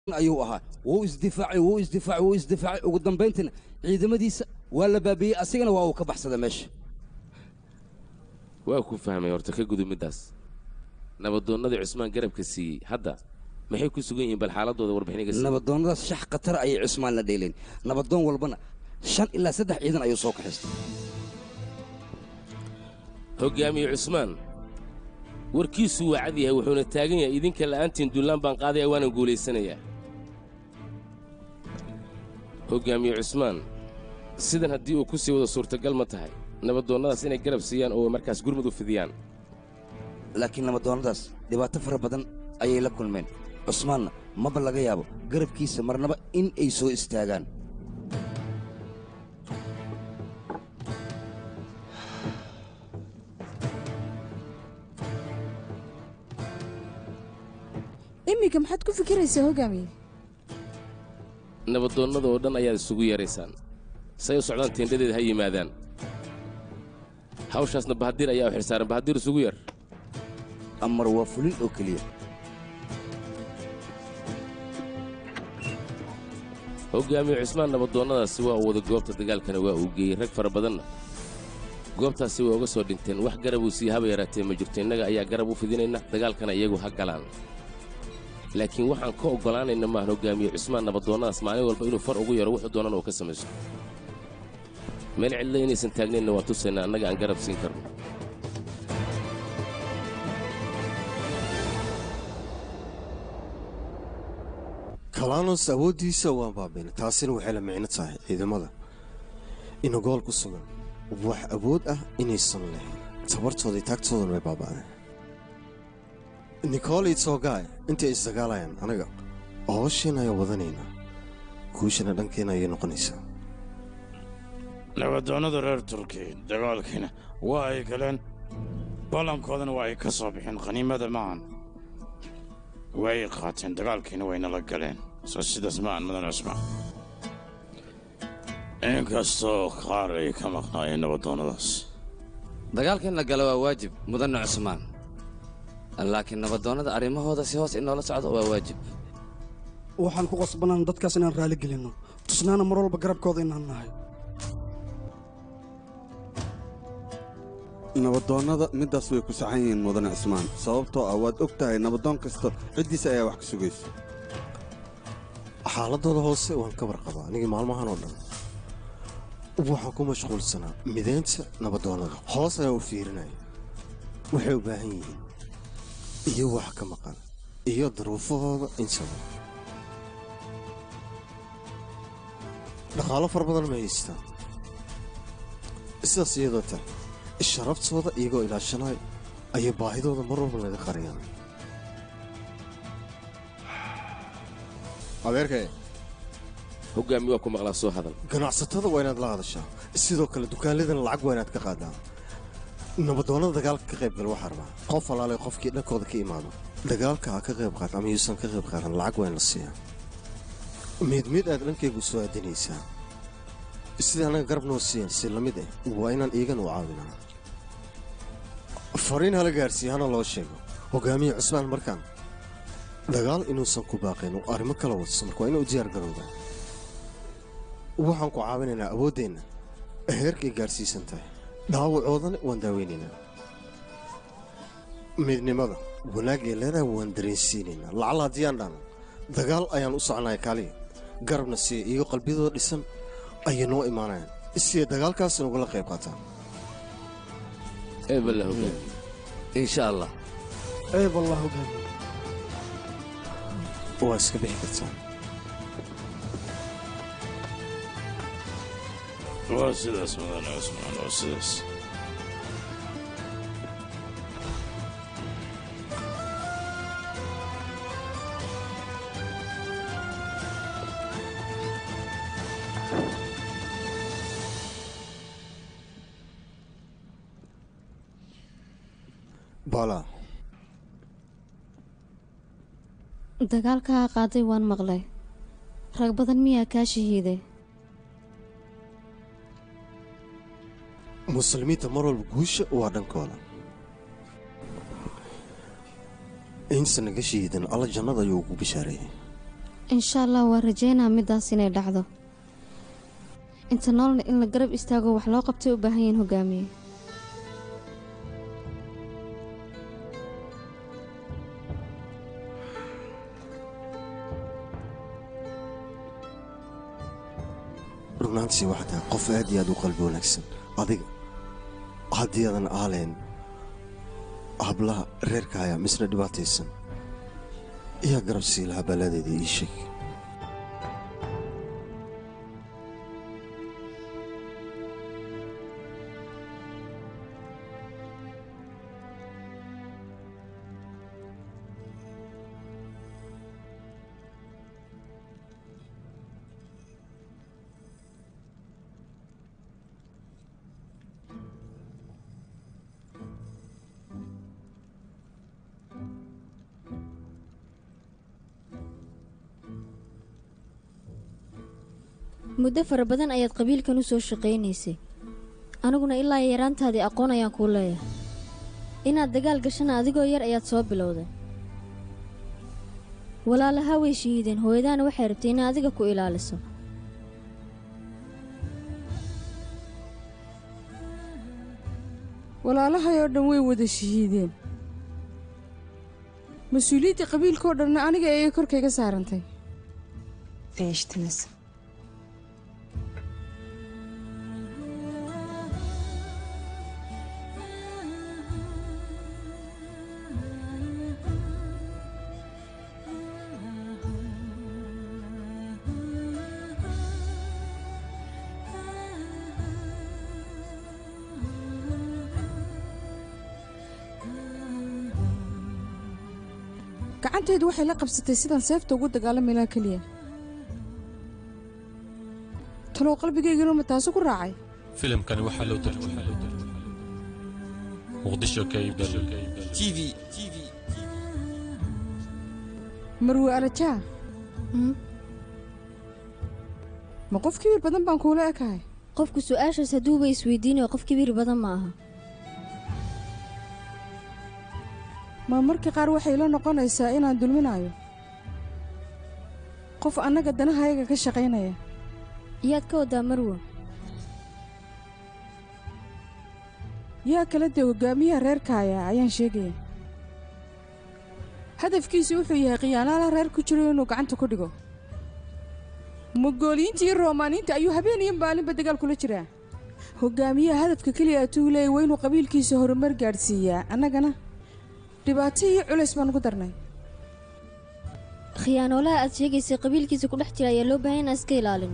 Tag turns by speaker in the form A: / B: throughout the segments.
A: ayuu ahaa wuu isdifaacay wuu isdifaacay wuu isdifaacay ugu dambayntiina ciidamadiisa waa la baabiiyey asigana waa uu ka baxsaday meesha
B: waa ku fahmay horta ka gudub middaas nabadoonnadii cusmaan garabka siiyey hadda maxay ku sugan yihiin bal xaaladooda warbixiniga sii
A: nabadoonnadaas shax khatar ayay cusmaan la dheeleen nabadoon walbana shan ilaa saddex ciidan ayuu soo kaxaystay
B: hoggaamiye cusmaan warkiisu waa cad yahay wuxuuna taagan yahay idinka la'aantiin duullaan baan qaadaya waanan guulaysanayaa hoggaamiye cusmaan sidan haddii uu ku sii wado suurtagal ma tahay nabadoonnadaas inay garab siiyaan oo markaas gurmud u fidiyaan
A: laakiin nabadoonnadaas dhibaato fara badan ayay la kulmeen cusmaanna maba laga yaabo garabkiisa marnaba in ay soo istaagaan
C: iminka maxaad ku fikiraysaa hoggaamiye
B: nabadoonnada oo dhan ayaad isugu yeedraysaan say u socdaan teendhadeeda ha yimaadaan hawshaasna bahadiir ayaa u xilsaaran bahadiir isugu yeer
A: amar waa fulin oo keliya
B: hoggaamiye cusmaan nabadoonnadaasi waa uu wada goobta dagaalkana waa uu geeyey rag fara badanna goobtaasi waa uga soo dhinteen wax garab uu sii haba yaraatee ma jirto innaga ayaa garab u fidinayna dagaalkana iyagu ha galaan laakiin waxaan ka oggolaanayna maahan hoggaamiye cusmaan nabadoonnadaas maalin walba inuu far ugu yaro wuxuu doonana uu ka samaysto meel cidla inaysan taagnaynna waa tusaynaa annaga aan garab siin karno
D: kalaanos awooddiisa waan baabiinay taasina waxay la micno tahay ciidamada ina gool ku sugan wax awood ah inaysan lahayn tabartooda iyo taagtoodana way baaba'deen nikool iyo toogaay intay isdagaalayaan anaga hoosheen ayaan wadanaynaa guushana dhankeenna ayay noqonaysaa
E: nabadoonnada reer turki dagaalkiina waa ay galeen ballankoodana waa ay ka soo bixeen khaniimada maahan way qaateen dagaalkiina wayna la galeen soo sidaas maahan mudan cusmaan inkastoo qaar ay ka maqnaayeen nabadoonnadaas
F: dagaalkan la galo waa waajib mudanna cusmaan laakiin nabadoonnada arrimahooda si hoos inoola socdo waa waajib
G: waxaan ku qasbanaan dadkaas inaan raali gelinno tusnaana mar walba garabkooda inaan nahay
H: nabadoonnada middaas way ku saxan yihiin mudane cismaan sababtoo ah waad og tahay nabadoon kasta ciddiisa ayaa wax ka sugaysa
D: xaaladooda hoose waan ka warqabaa anigii maalmahan oo dhan waxaan ku mashquulsanaa midaynta nabadoonnada hoos ayaan u fiirinaya waxay u baahan yihiin iyo wax ka maqan iyo daruufahooda intaba dhaqaalo fara badan ma haystaan sidaas iyadoo tahay sharaftooda iyagoo ilaashanayo ayay baahidooda mar walba laga qariyaan adeerkee
B: hoggaami waa ku maqlaa soo hadal
D: ganacsatada waa inaad la hadashaa sidoo kale dukaanladana lacag waa inaad ka qaadaan nabadoonnada dagaalka ka qayb gal waxaa rabaa qof alaalay qofkii dhankooda ka imaado dagaalka ha ka qayb qaata ama yuusan ka qayb qaatan lacag waa in la siiyaa mid mid aad dhankaygu u soo aadinaysaa sidai annaga garab noo siiyan si la mid ah waa inaan iigana u caawinaa fariin hala gaarsiiya hana loo sheego hoggaamiye cusmaan markaan dagaal inuusan ku baaqayn oo arrimo kala wadso marka waa inuu diyaar garowdaa waxaan ku caawinaynaa awooddeenna heerkay gaarsiisan tahay dhaawacoodana waan daaweynaynaa midnimada wanaagay leedahay waan dareensiinaynaa lacala haddii aan dhahno dagaal ayaan u soconaya kaaliya garabna siiya iyagoo qalbiyadooda dhisan ayay noo imaanayaan siday dagaalkaasna ugala qayb qaataan
B: eeballa hoggaami
F: insha allah
G: eeb allah hoggaamiye
D: waa iska bixi kartaa
E: waa sidaas mudan cusmaan waa sidaas
D: bala
I: dagaalkaa qaaday waan maqlay rag badan miyaa kaa shahiiday
D: muslimiinta mar walba guusha waa dhankooda insa naga shahiidan alla jannada ayuu ugu bishaareeyey
I: insha allah waa rajeynaa middaas inay dhacdo inta noolna in la garab istaago wax loo qabtay u baahan yihiin hogaamiye
D: runaantii waxaa tahay qof aad iyo aad u qalbi wanaagsan adiga haddii aadan aalayn hablaha reerkaaya misna dhibaataysan iyaa garab sii lahaa balladeeda ii sheeg
J: muddo fara badan ayaad qabiilkan u soo shaqaynaysay aniguna ilaa yaraantaadii aqoon ayaan kuu leeyahay inaad dagaal gashana adigoo yar ayaad soo bilowday walaalahaa way shahiideen hooyadaana waxay rabtay inay adiga ku ilaaliso
C: walaalahay oo dhan way wada shahiideen mas-uuliyaddii qabiilkaoo dhanna aniga ayay korkayga saarantay
K: Değiştiniz.
C: gacantaydu waxay la qabsatay sidaan seefta ugu dagaalami lahaa keliya talow qalbigaygana ma taasu ku raacay
L: filimkani waxaa loo tarjumay muqdisho kaybal
M: TV
C: marwe alajaa ma qof kibir badan baan kuula ekahay
J: qofku su'aashaas hadduuba isweydiinayo qof kibir badan ma aha
C: ma marka qaar waxay la noqonaysaa inaan dulminayo qof annaga danahayaga ka shaqaynaya
J: yaad ka waddaa marwo
C: yaa kala dee hoggaamiyaha reerkaaya ayaan sheegaya hadafkiisu wuxuu yahay khiyaanaala reer ku jiro inuu gacanta ku dhigo mogooliyiinta iyo roomaaniinta ayuu habeen iyo maalinba dagaal kula jiraa hoggaamiyaha hadafka keliya atuu leeyay waa inuu qabiilkiisa horumar gaadhsiiyaa annagana dhibaato iyo culays baan ugu darnay
J: khiyaanoolaha aad sheegaysay qabiilkiisa ku dhex jira ayaa loo baahan inaan iska ilaalino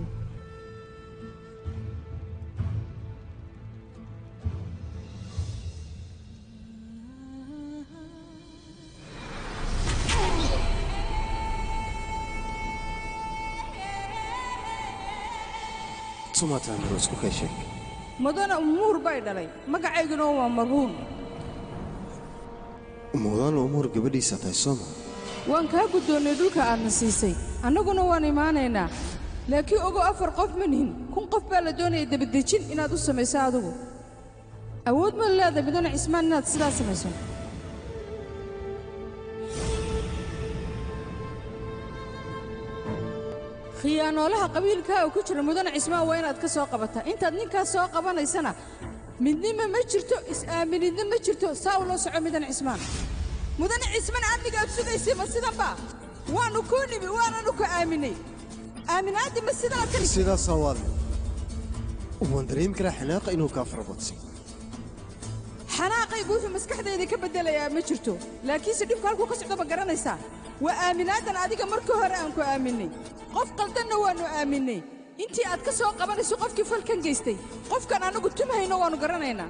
D: sumataa maro isku kay sheeg
C: mudana umuur bay dhalay magacayguna waa marhuum
D: mudana umuur gabadhiisa tahay sooma
C: waan kaa guddoonnay dhulka aadna siisay annaguna waan imaanaynaa laakiin ogow afar qof ma nihin kun qof baa la doonaya debadejin inaad u samayso adigu awood ma leedahay mudane cismaan inaad sidaa samayso khiyaanoolaha qabiilkaaga ku jira mudane cismaan waa inaad ka soo qabataa intaad ninkaas soo qabanaysana midnima ma jirto is-aaminidna ma jirto saa u loo soco mudane cismaan mudane cismaan amnigaad sugaysay ma sidanba waannu kuu nimi waananu ku aaminay aaminaaddi ma sidaad ka
D: sidaasaa waad waan dareemi karaa xanaaqa inuu kaa farabadsay
C: xanaaqaygu wuxuu maskaxdayda ka beddelayaa ma jirto laakiinse dhibku halkuu ka socdo ma garanaysaa waa aaminaadan adiga markii hore aan ku aaminay qof qaldanna waannu aaminay intii aad ka soo qabanayso qofkii falkan geystay qofkan annagu tumhayno waannu garanaynaa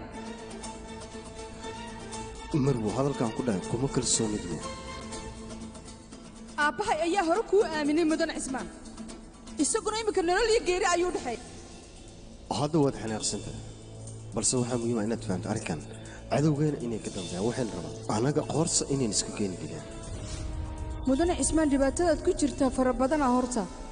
D: marwo hadalkaan ku dhahay kuma kalsoonid wey
C: aabbahay ayaa hore kuu aaminay mudane cismaan isaguna iminka nolol iyo geeri ayuu dhexay
D: hadda waad xanaaqsantahay balse waxaa muhiima inaad fahamto arrinkan cadowgeena inay ka dambeeyaan waxayna rabaan annaga qoorsa inayn isku keeni dilaan
C: mudane cismaan dhibaatadaad ku jirtaa fara badana horta